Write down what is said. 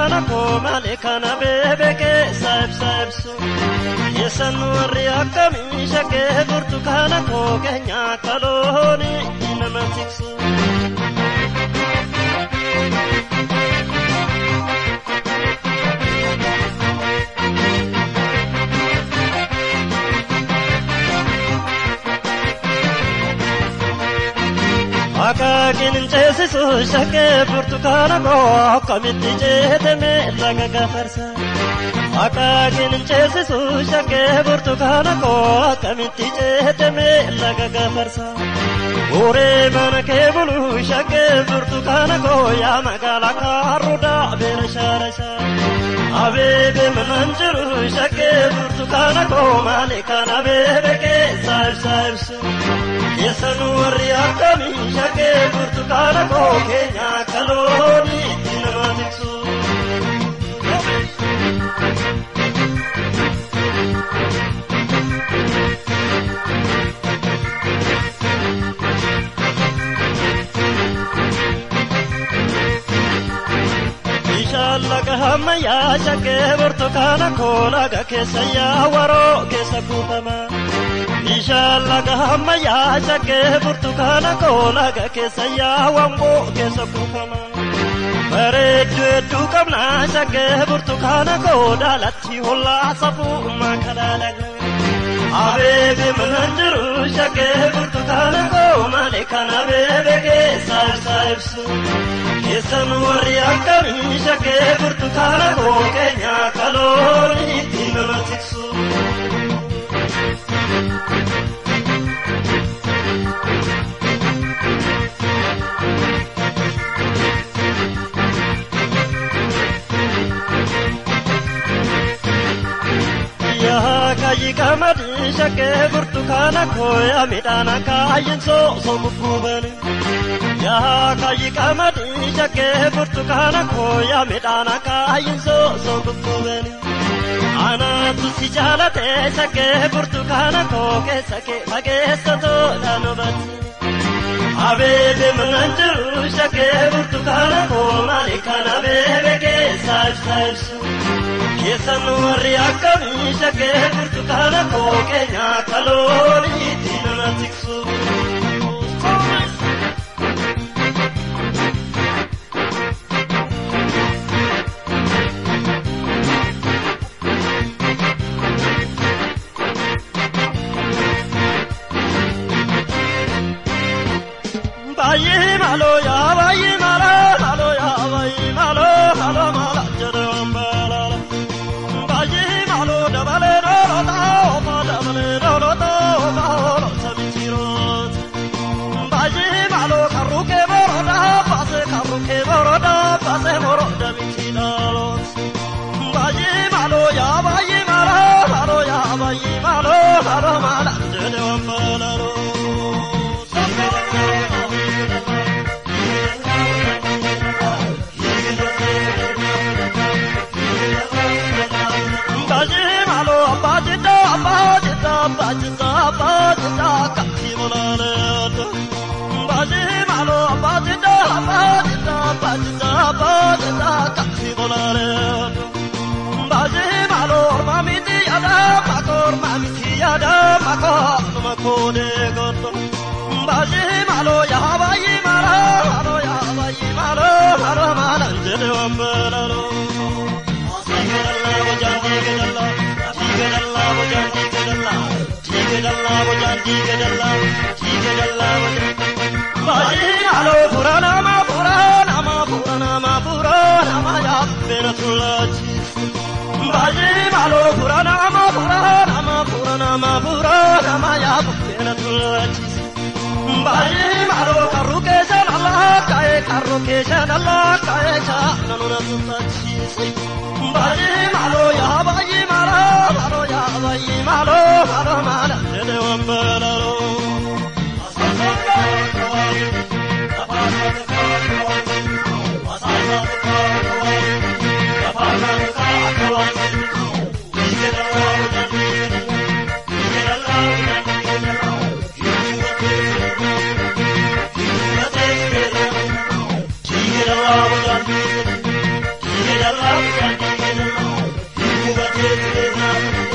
burtukaana koo malee kana beebe keessa ibsa ibsu. Keessan warri akkamii shakkee burtukaana koo keenya akka looni nama tiksu. Akaakiin hin ceesisu shakkee burtukaana koo akkamitti ceetame laga gafarsa. Akaakiin hin ceesisu shakkee burtukaana koo akkamitti ceetame laga gafarsa. Uree mana kee bulu shakkee burtukaana koo yaa magaala kaarruudha beela shaarasha. Abeebe manaan jiru shakkee burtukaana koo maali kan abeebe keessa ibsa ibsu. Keessan warri akkamii shakkee burtukaana koo keenya akka looni itti nama tiksu. Bishaan laga ammayyaa shakkee burtukaana koo laga keessa yaawwaroo keessa kuufama. Bishaan laga ammayyaa shakkee burtukaana koo laga keessa yaawwamboo keessa kuufama. Bareedduu hedduu qabna shakkee burtukaana koo daalatti hollaa safuu makalaalaga. Abeebe manaan jiru shakkee burtukaana koo malee kan abeebe keessa ibsa ibsu. Keessan warri akkamii shakkee burtukaana koo keenya akka looni itti nama tiksu. Yaa kaayi qamadii shakkee burtukaana koo yaa midhaan akaayyin soosoo gugguubani. Yaa kaayi qamadii shakkee burtukaana koo yaa midhaan akaayyin soosoo gugguubani. Anaatu si jaalate shakkee burtukaana koo keessa kee fageessa toodhaan hubatti. Abeebe manaan jiru shakkee burtukaana koo maali kan abeebe keessa ibsa ibsu. Keessan warri akkamii shakkee burtukaana koo keenya akka looni itti nama tiksu. Baay'ee maaloo yaa baay'ee maaloo maaloo yaa baay'ee maaloo maaloo maala jedhe waan baalaala. Baay'ee maaloo dabalee dhoolota ooma dabalee dhoolota ooma oolota mitiiroota. Baay'ee maaloo karruukee boroda baasee karruukee boroda baasee boroda mitiidhaaloota. Baay'ee maaloo yaa baay'ee maaloo maaloo yaa baay'ee maaloo maaloo maala jedhe waan baalaaloo. Bajimalo bajita bajita bajita bajita kaki mulaleto. Bajimalo bajita bajita bajita bajita kaki mulaleto. Bajimalo mamiti yada makor mamiti yada makor makode goto. Bajimalo ya bayi mara haro ya bayi mara haro mara jede wambelalo. Karro keeshaan Allah kaa'ee chaana nuna tuttachiise. Baay'ee maaloo yaa baay'ee maaloo maaloo yaa baay'ee maaloo maaloo maala jedhe waan baalaaloo. Thank you.